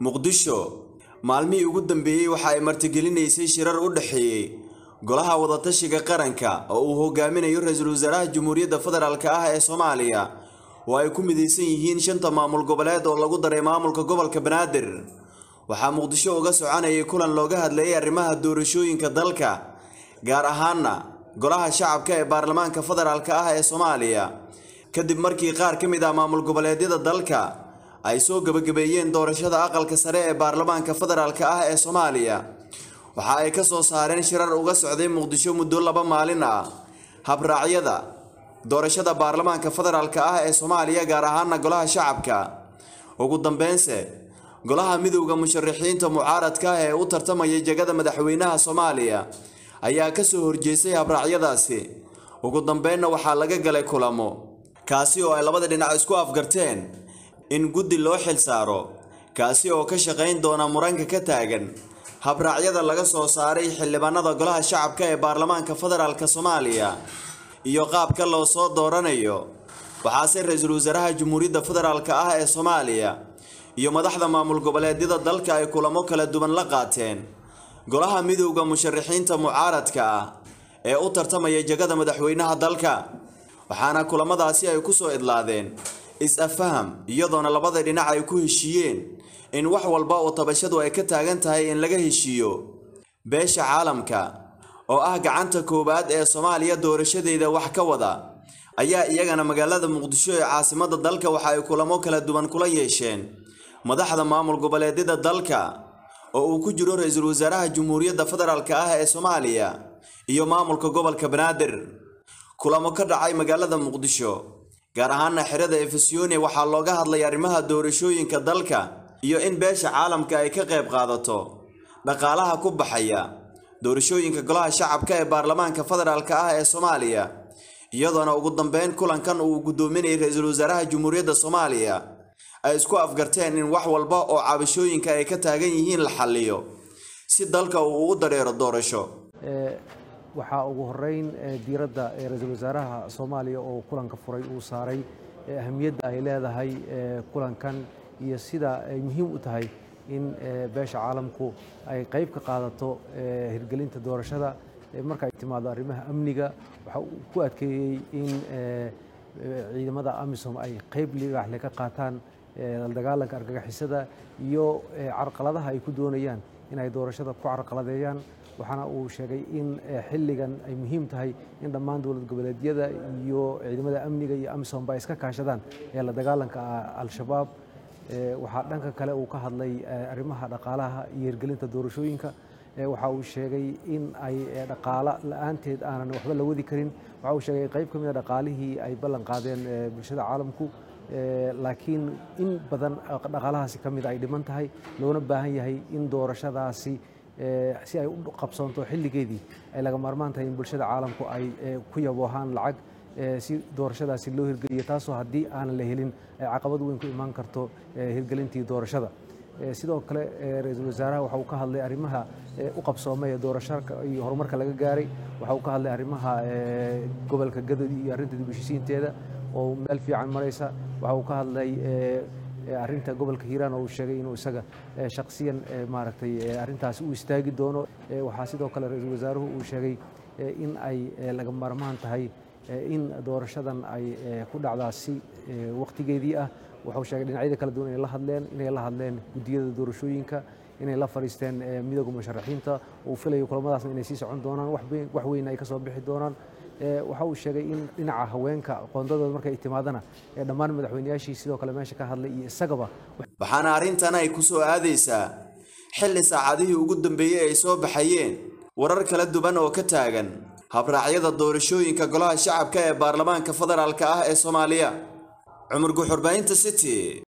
muqdisho maalmihii ugu dambeeyey waxa ay martigelinaysay shirar u dhexeeyey golaha wadatashiga qaranka oo uu hogaaminayo ra-iisul wasaaraha jamhuuriyadda federaalk ah ee soomaaliya oo ay ku midaysan yihiin shanta maamul goboleed oo lagu daray maamulka gobolka banaadir waxaa muqdisho uga soconayay kulan looga hadlayay arrimaha doorashooyinka dalka gaar ahaana golaha shacabka ee baarlamaanka federaalk ah ee soomaaliya kadib markii qaar ka mid ah maamul goboleedyada dalka ay soo gebagabeeyeen doorashada aqalka sare ee baarlamaanka federaalk ah ee soomaaliya waxa ay ka soo saareen shirar uga socday muqdisho muddo laba maalin ah habraacyada doorashada baarlamaanka federaalk ah ee soomaaliya gaar ahaana golaha shacabka ugu dambeynse golaha midowda musharaxiinta mucaaradka ah ee u tartamaya jegada madaxweynaha soomaaliya ayaa ka soo horjeestay habraacyadaasi ugu dambeynna waxaa laga galay kulamo kaasi oo ay labada dhinac isku afgarteen in guddi loo xil saaro kaasi oo ka shaqayn doona muranka ka taagan habraacyada laga soo saaray xildhibaanada golaha shacabka ee baarlamaanka federaalk soomaaliya iyo qaabka loo soo dooranayo waxaase ra-iisul wasaaraha jamhuuriyadda federaalk ah ee soomaaliya iyo madaxda maamul goboleedyada dalka ay kulamo kala duwan la qaateen golaha midowda musharaxiinta mucaaradka ah ee u tartamaya jegada madaxweynaha dalka waxaana kulamadaasi ay ku soo idlaadeen is-afaham iyadoona labada dhinac ay ku heshiiyeen in wax walba oo tabashadu ay ka taagan tahay in laga heshiiyo beesha caalamka oo ah gacanta koowaad ee soomaaliya doorashadeeda wax ka wada ayaa iyagana magaalada muqdisho ee caasimadda dalka waxa ay kulamo kala duwan kula yeesheen madaxda maamul goboleedyada dalka oo uu ku jiro ra-iisul wasaaraha jamhuuriyadda federaalk ah ee soomaaliya iyo maamulka gobolka banaadir kulamo ka dhacay magaalada muqdisho gaar ahaana xerada efesiyone waxaa looga hadlay arrimaha doorashooyinka dalka iyo in beesha caalamka ay ka qayb qaadato dhaqaalaha ku baxaya doorashooyinka golaha shacabka ee baarlamaanka federaalk ah ee soomaaliya iyadoona ugu dambeyn kulankan uu guddoominayay ra-iisul wasaaraha jamhuuriyadda soomaaliya ay isku afgarteen in wax walba oo cabashooyinka ay ka taagan yihiin la xalliyo si dalka uu u dareero doorasho waxaa ugu horeyn diiradda ra-iisul wasaaraha soomaaliya oo kulanka furay uu saaray ahamiyadda ay leedahay kulankan iyo sida ay muhiim u tahay in beesha caalamku ay qayb ka qaadato hirgelinta doorashada marka ay timaado arrimaha amniga waxa uu ku adkeeyey in ciidamada amisom ay qayb libaaxle ka qaataan la dagaalanka argagixisada iyo carqaladaha ay ku doonayaan in ay doorashada ku carqaladeeyaan waxaana uu sheegay in xilligan ay muhiim tahay in dhammaan dowlad goboleedyada iyo ciidamada amniga iyo amisomba ay iska kaashadaan ee la dagaalanka al-shabaab waxaa dhanka kale uu ka hadlay arrimaha dhaqaalaha iyo hirgelinta doorashooyinka waxa uu sheegay in ay dhaqaalo la-aanteed aanan waxba la wadi karin waxa uu sheegay qayb ka mid a dhaqaalihii ay ballan qaadeen bulshada caalamku laakiin in badan dhaqaalahaasi ka mid ay dhiman tahay loona baahan yahay in doorashadaasi si ay u qabsoonto xilligeedii ay laga maarmaan tahay in bulshada caalamku ay ku yaboohaan lacag si doorashadaasi loo hirgeliyo taasoo haddii aanan la helin ay caqabad weyn ku imaan karto hirgelintii doorashada sidoo kale ra-iisul wasaaraha waxa uu ka hadlay arrimaha u qabsoomay ee doorashaka iyo horumarka laga gaaray waxa uu ka hadlay arrimaha gobolka gadodi iyo arrinta dib u heshiisiinteeda oo meel fiican maraysa waxa uu ka hadlay arrinta gobolka hiiraan oo uu sheegay inuu isaga shakhsiyan maaragtay arrintaasi u istaagi doono waxaa sidoo kale ra-iisul wasaaruhu uu sheegay in ay laga maarmaan tahay in doorashadan ay ku dhacdaa si wakhtigeedii ah wuxuu sheegay dhinacyada kala duwan inay la hadleen inay la hadleen guddiyada doorashooyinka inay la fadhiisteen midowga musharaxiinta uu filayo kulamadaasna inay sii socon doonaan wax weyn ay ka soo bixi doonaan waxa uu sheegay in dhinaca haweenka qoondadooda markay timaadana dhammaan madaxweyneyaashii sidoo kale meesha ka hadlay iyo isagaba waxaana arrintan ay ku soo aadaysaa xilli saacadihii ugu dambeeyey ay soo baxayeen warar kala duwan oo ka taagan habraacyada doorashooyinka golaha shacabka ee baarlamaanka federaalk ah ee soomaaliya cumar guxurbaynta city